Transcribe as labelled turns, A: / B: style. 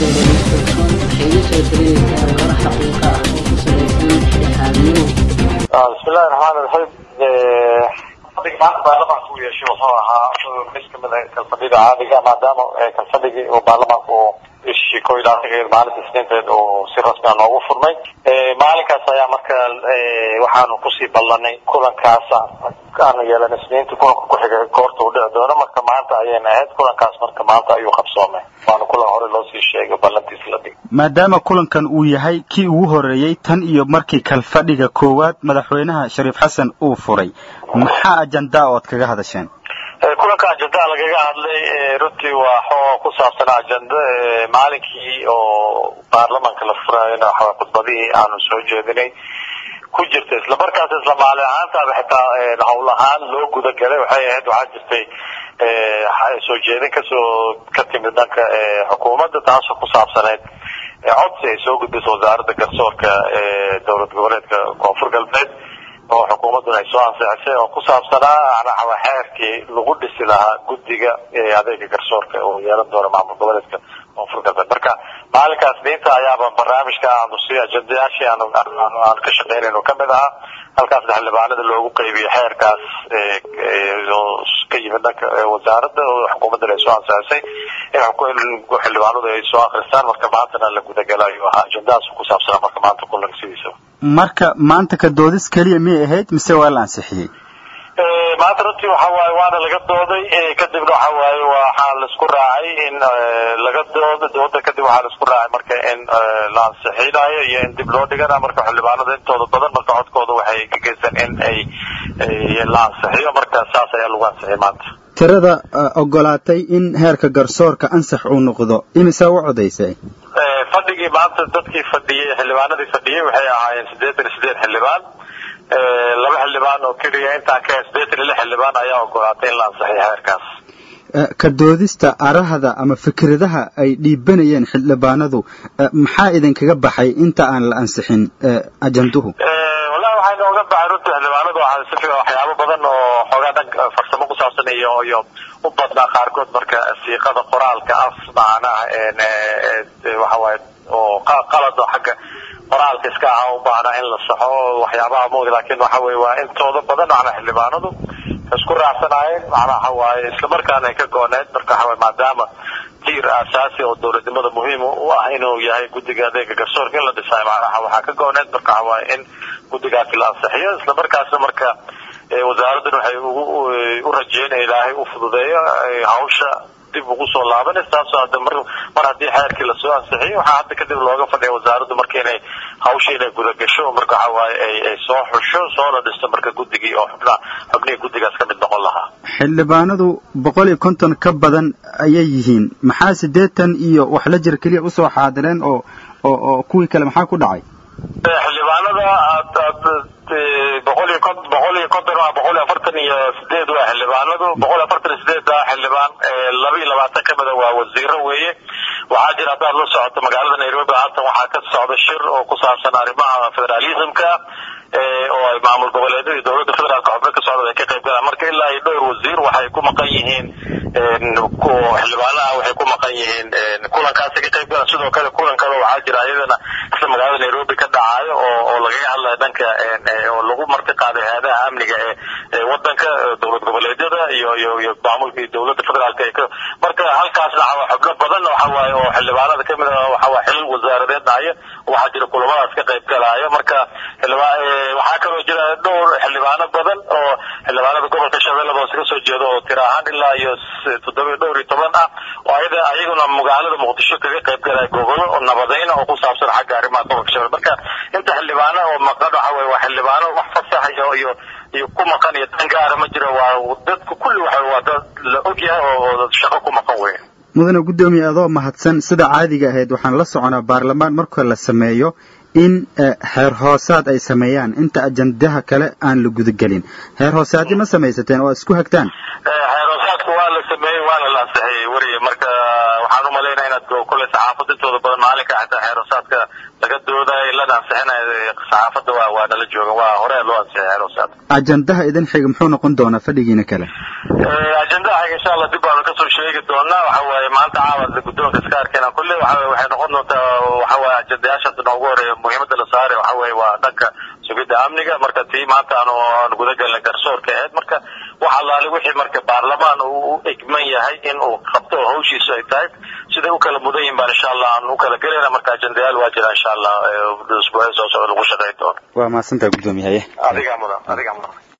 A: dhegeysato waxay iga soo dareynaysaa warar xaqiiqa ah oo ku salaysan dhexaadnimo
B: bismillahi raxmaan raxiim fadhiga maanta baarlamaanka uu yeeshay wuxuu ahaa mid kamid ah kalfadhida caadiga maadaama kalfadhigii uu baarlamaanka uu bishii ko iyo labaatankeed maalinta isniinteed uu si rasmi ah noogu furmay maalinkaas ayaa marka waxaanu kusii ballanay kulankaas aanu yeelan isniinta kulanka ku xigay goorta uu dhici doono marka maanta ayayna ahayd kulankaas marka maanta ayuu qabsoomay waana kulan hore loo sii sheegay ballantiis la dhig
C: maadaama kulankan uu yahay kii ugu horeeyey tan iyo markii kalfadhiga koowaad madaxweynaha shariif xasan uu furay maxaa ajandaa ood kaga hadasheen
B: kulanka ajendaa lagaga hadlay runtii waa xoo ku saabsan ajenda maalinkii oo baarlamaanka la furayona waxaa khudbadihii aanu soo jeedinay ku jirta isla markaas isla maalin ahaantaaba xitaa hawl ahaan loo gudagalay waxay ahayd waxaa jirtay soo jeedin kasoo ka timid dhanka xukuumadda taasoo ku saabsaneyd codsi ay soo gudbisay wasaaradda garsoorka dowlad goboleedka koonfur galbeed oo xukuumadduna ay soo ansixisay oo ku saabsanaa xeerkii lagu dhisi lahaa guddiga adeega garsoorka oo yeelan doona maamul goboleedka koonfur galbeed marka maalinkaas diinta ayaaba barnaamijka aanu si ajendayaashii aanu aan ka shaqeynayno kamid ahaa halkaasna xildhibaanada loogu qeybiyo xeerkaas oo ka yimid dhanka wasaaradda oo xukuumaddana ay soo ansixisay in xildhibaanadu ay soo akristaan marka maantana la gudagalayo ahaa ajendahaas ku saabsanaa marka maanta kulanka sidiisaba
C: marka maanta ka doodis keliya miyay ahayd mise waa la ansixiyey
B: maanta runtii waxa waaye waana laga dooday kadibna waxa waaye waxaa laisku raacay in laga dooda dooda kadib waxaa laisku raacay marka in la ansixinayo iyo in dib loo dhigana marka xildhibaanada intooda badan marka codkooda waxay ka geysan in ay la ansixiyo marka saas ayaa lagu ansixiyay maanta
C: tirada ogolaatay in heerka garsoorka ansax uu noqdo imisa u codaysay
B: fadhigii maanta dadkii fadhiyey xildhibaanadii fadhiyey waxay ahaayeen siddeetan iyo sideed xildhibaan laba xildhibaan oo keliya intaan ka siddeetan iyo lix xildhibaan ayaa ogolaatay in la ansixiyo heerkaas
C: ka doodista arahda ama fikradaha ay dhiibanayeen xildhibaanadu maxaa idinkaga baxay inta aan la ansixin ajanduhu
B: wallahi waxay nooga baxay runtii xildhibaanadu waxaa si fiican waxyaabo badan oo xoogaa dhan farsamo ku saabsan iyo iyo u badnaa qaarkood marka siiqada qoraalka af macnaha waxa waaye oo qalad oo xagga qoraalka iska aha u baahnaa in la saxo waxyaabaha mug laakiin waxa weye waa intooda badan macnaa xildhibaanadu isku raacsanaayeen macnaa waxa waaye isla markaana ay ka gooneed marka waxa waye maadaama tiir aasaasi oo dowladnimada muhiim u ah inuu yahay guddiga adeega garsoorka in la dhisaayo macnaha waxaa ka gooneed marka waxa waaye in guddigaasi la ansixiyo isla markaasna marka wasaaraddan waxay ugu u rajeynaya ilaahay u fududeeyo hawsha dib ugu soo laabanaysa taasoo hadda mar mar haddii xeerkii lasoo ansixiyo waxaa hadda kadib looga fadhiya wasaaraddu marka inay hawsha inay gudagasho marka waxa waaye ay ay soo xusho soo la dhisto marka guddigii oo xubnaha xubnihii guddigaas ka mid noqon lahaa
C: xildhibaanadu boqol iyo konton ka badan ayay yihiin maxaa siddeetan iyo wax la jir keliya usoo xaadireen oo oo oo kuwii kale maxaa ku dhacay
B: xildhibaanada aad aad boqol iyo kon boqol iyo konton waa boqol iyo afartan iyo sideed waa xildhibaanadu boqol iyo afartan iyo sideed xildhibaan laba iyo labaatan kamida waa wasiiro weeye waxaa jira haddaad la socoto magaalada nairobi haatan waxaa ka socda shir oo ku saabsan arrimaha federalismka oo ay maamul goboleedyada iyo dowladda federaalka xubno ka socda ay ka qayb galaan marka ilaa iyo dhowr wasiir waxay ku maqan yihiin xildhibaanaha waxay ku maqan yihiin kulankaasi ka qayb galaan sidoo kale kulan kale waxaa jira iyadana isla magaalada nairobi ka dhacayo oo oo lagaga hadlayo dhanka oo lagu marti qaaday hay-adaha amniga ee ee wadanka dowlad goboleedyada iyo iyo iyo maamulka iyo dowladda federaalka ka marka halkaasna waxaa xubno badan waxa waaye oo xildhibaanada kamid ah waxa waa xilal wasaaradeed dhacaya waxaa jira kulamadaas ka qayb galaayo marka xildhibaan waxaa kaloo jira dhowr xildhibaano badan oo xildhibaanada gobolka shabeellada hoose ka soo jeeda oo tira ahaan ilaa iyo toddoba dhowr iyo toban ah oo ayada ayaguna magaalada muqdisho kaga qayb galaya gobolo oo nabadayna oo ku saabsan xagga arrimaha gobolka shabeelle marka inta xildhibaano oo maqan waxa weye waa xildhibaano wax fasax iyo iyo iyo ku maqan iyo dan gaara ma jiro waa dadku kulli waxa waa dad la ogyahay oo shaqo ku maqan weeye
C: mudane guddoomiye adoo mahadsan sida caadiga ahayd waxaan la soconaa baarlamaan marka la sameeyo in xeer hoosaad ay sameeyaan inta ajandaha kale aan la gudagelin xeer hoosaadii ma samaysateen oo isku hagtaan
B: xeer hoosaadku waa la sameeyey waana la ansixiyey weriye marka waxaan umalaynaya inaad kule saxaafadda intooda badan maalinka xataa xeer hoosaadka laga doodayo lana ansixinayo saxaafadda waa waa nala jooga waa hore loo ansixiyay xeer hoosaadka
C: ajandaha idin xiga muxuu noqon doonaa fadhigiina kale
B: ajendaha insha allah dib baanu kasoo sheegi doonaa waxa waaye maanta caawa guddoonka iska arkayna kulle waxa waxay noqon doontaa waxa waaye ajendayaasha noogu horeeya muhiimada la saaray waxa waaye waa dhanka sugidda amniga marka tii maanta aanu aanu guda galnay garsoorka ahayd marka wax allaale wixii marka baarlamaan uu u egman yahay in uu qabto oo hawshiisu ay tahay siday u kala mudan yihin baan insha allah aan u kala gelayna marka ajendayaal waa jira insha allah usbuucya soo socda lagu shaqeyn doono
C: waa mahadsantaha guddoomiyahaye
B: adigaa mudan adigaa mudan